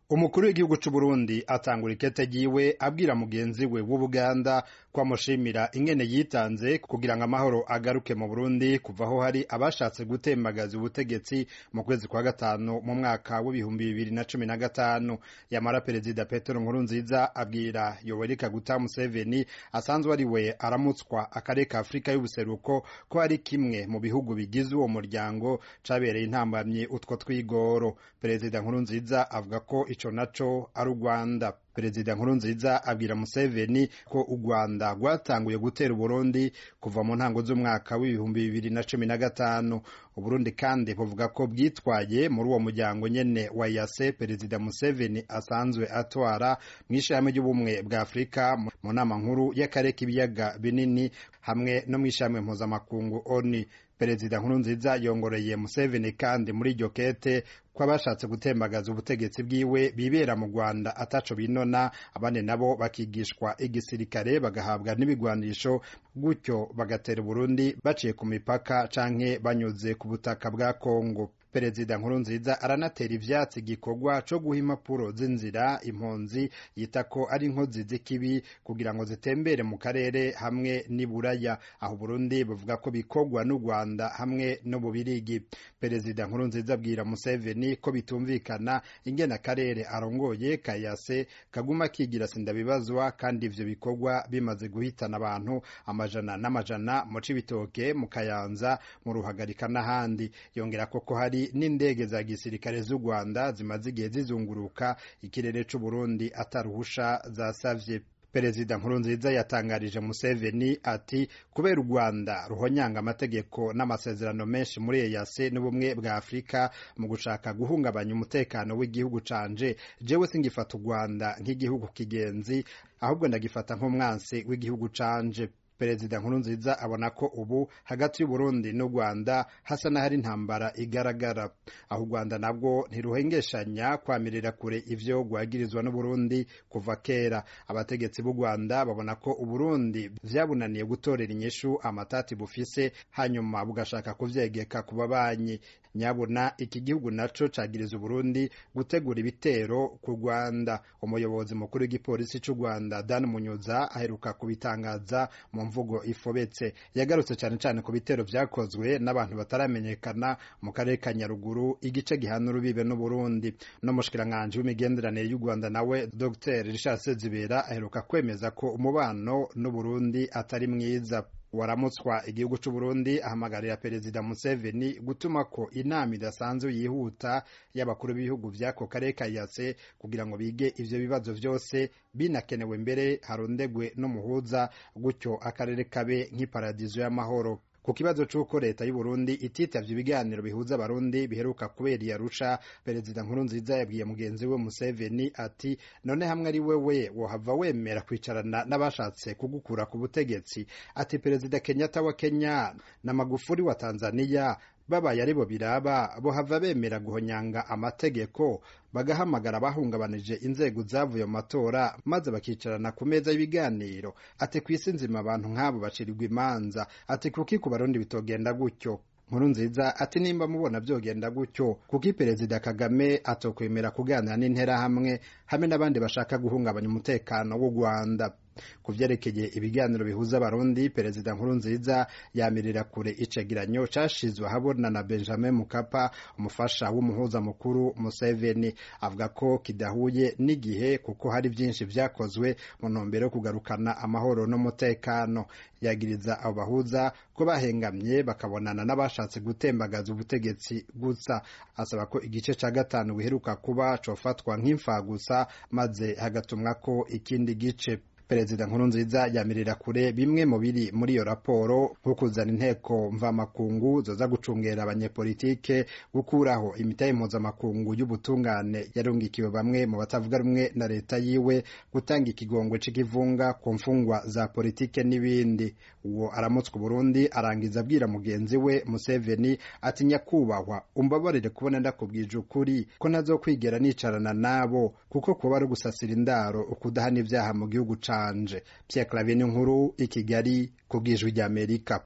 umukuru w'igihugu c'uburundi atangura ikete ryiwe abwira mugenzi we w'ubuganda ko amushimira ingene yitanze kugira ngo amahoro agaruke mu burundi kuva aho hari abashatse gutembagaza ubutegetsi mu kwezi kwa gatanu mu mwaka w'ibihumbi bibiri na cumi na gatanu yamara perezida petero nkurunziza abwira yoweri kaguta museveni asanzwe ari we aramutswa akarere ka afurika y'ubuseruko ko ari kimwe mu bihugu bigize uwo muryango cabereye intambamyi utwo twigoro perezida nkurunziza avuga ko ico naco ari u rwanda perezida nkurunziza abwira museveni ko u rwanda rwatanguye gutera uburundi kuva mu ntango z'umwaka w'ibihumbi bibiri na cumi na gatanu uburundi kandi buvuga ko bwitwaye muri uwo muryango nyene wa yase perezida museveni asanzwe atwara mu ishirahamwe ry'ubumwe bwa afurika mu nama nkuru y'akarere k'ibiyaga binini hamwe no mu ishirahamwe mpuzamakungu oni perezida nkurunziza yongoreye museveni kandi muri iryo kete ko abashatse gutembagaza ubutegetsi bwiwe bibera mu rwanda ataco binona abandi nabo bakigishwa igisirikare bagahabwa n'ibigwanisho gutyo bagatera uburundi baciye ku mipaka canke banyuze ku butaka bwa kongo perezida nkurunziza aranatera ivyatsi igikorwa co guha impapuro z'inzira impunzi yita ko ari inkozi z'ikibi kugira ngo zitembere mu karere hamwe n'iburaya aho burundi buvuga ko bikorwa n'u rwanda hamwe n'ububirigi perezida nkurunziza abwira museveni ko bitumvikana ingene akarere arongoye kayase kaguma kigira sindabibazwa kandi ivyo bikorwa bimaze guhitana abantu amajana n'amajana mu cibitoke mu kayanza mu ruhagarika n'ahandi yongera ko ko hari n'indege za gisirikare z'u Rwanda zimaze igihe zizunguruka ikirere c'u Burundi ataruhusha zasavye perezida nkurunziza yatangarije museveni ati kubera u rwanda ruhonyanga amategeko n'amasezerano menshi muri eyase n'ubumwe bwa afurika mu gushaka guhungabanya umutekano w'igihugu canje jewe singifata u rwanda nk'igihugu kigenzi ahubwo ndagifata nk'umwansi w'igihugu canje perezida nkurunziza abona ko ubu hagati y'uburundi n'u rwanda hasa n'ahari intambara igaragara aho u rwanda nabwo ntiruhengeshanya kwamirira kure ivyo rwagirizwa n'uburundi kuva kera abategetsi b'u rwanda babona ko uburundi vyabunaniye gutorera inyishu amatati bufise hanyuma bugashaka kuvyegeka ku babanyi nyabuna iki gihugu naco cagiriza uburundi gutegura ibitero ku rwanda umuyobozi mukuru w'igipolisi c'u rwanda dan munyuza aheruka kubitangaza mu mvugo ifobetse yagarutse cyane cyane ku bitero vyakozwe n'abantu bataramenyekana mu karere ka nyaruguru igice gihana urubibe n'uburundi n'umushikiranganji w'imigenderanire y'u rwanda nawe dr richard sezibera aheruka kwemeza ko umubano n'uburundi atari mwiza waramutswa igihugu c'uburundi ahamagarira perezida museveni gutuma ko inama idasanzwe yihuta y'abakuru b'ibihugu vy'ako karere ka yase kugira ngo bige ivyo bibazo vyose binakenewe mbere harondegwe n'umuhuza gutyo akarere kabe nk'iparadizo y'amahoro ku kibazo c'uko leta y'uburundi ititavye ibiganiro bihuza abarundi biheruka kubera iyarusha perezida nkurunziza yabwiye mugenzi we museveni ati none hamwe ari wewe wohava wemera kwicarana n'abashatse kugukura ku butegetsi ati perezida kenyatta wa kenya na magufuri wa tanzaniya babaye aribo biraba bohava bemera guhonyanga amategeko bagahamagara abahungabanije inzego zavuye mu matora maze bakicarana ku meza y'ibiganiro ati ku isi nzima abantu nk'abo bacirirwa imanza ati kuki ku barundi bitogenda gutyo nkuru nziza ati nimba mubona byogenda gutyo kuko perezida kagame atokwemera kuganira n'interahamwe hamwe n'abandi bashaka guhungabanya umutekano w'u rwanda ku vyerekeye ibiganiro bihuza abarundi perezida nkurunziza yamirira kure icegeranyo cashizwe ahabona na benjamin mukapa umufasha w'umuhuza mukuru museveni avuga ko kidahuye n'igihe kuko hari vyinshi vyakozwe mu ntumbero yo kugarukana amahoro n'umutekano yagiriza abo bahuza ko bahengamye bakabonana n'abashatse gutembagaza ubutegetsi gusa asaba ko igice ca gatanu biheruka kuba cofatwa nk'imfagusa maze hagatumwako ikindi gice perezida nkurunziza yamirira kure bimwe mu biri muri iyo raporo nko kuzana inteko mvamakungu zoza gucungera abanyepolitike gukuraho imitahe mpuzamakungu y'ubutungane yarungikiwe bamwe mu batavuga rumwe na leta yiwe gutanga ikigongwe c'ikivunga ku mfungwa za politike n'ibindi uwo aramutswa Burundi arangiza abwira mugenzi we Museveni ati nyakubahwa umbabarire kubona ndakubwije ukuri ko ntazokwigera nicarana nabo kuko kuba ari gusasira indaro ukudahana ibyaha mu gihugu canje Pierre Claver nkuru i Kigali ku bwijwi ry'Amerika